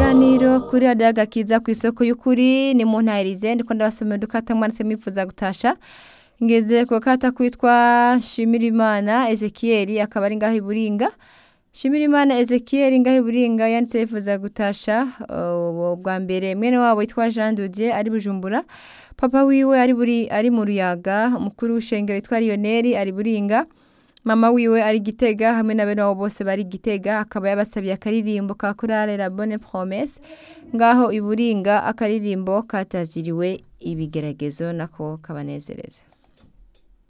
ikiganiro kuri radiyo agakiza ku isoko y'ukuri ni mu ntayirize ndiko ndabasomera udukata mwanditse mwifuza gutasha ngeze ku gakata kwitwa Shimirimana Ezekiel akaba ari ngaho iburinga Shimirimana Ezekiel ngaho iburinga yanditse yifuza gutasha uh, bwa mbere mwene wabo yitwa Jean Dodier ari Bujumbura papa wiwe ari buri ari mu ruyaga mukuru w'ishengero yitwa Lionel ari buringa mama wiwe ari gitega hamwe na bene wabo bose bari gitega akaba yabasabiye akaririmbo ka korale la bonne promesse ngaho iburinga akaririmbo kataziriwe ibigeragezo nako kabanezereza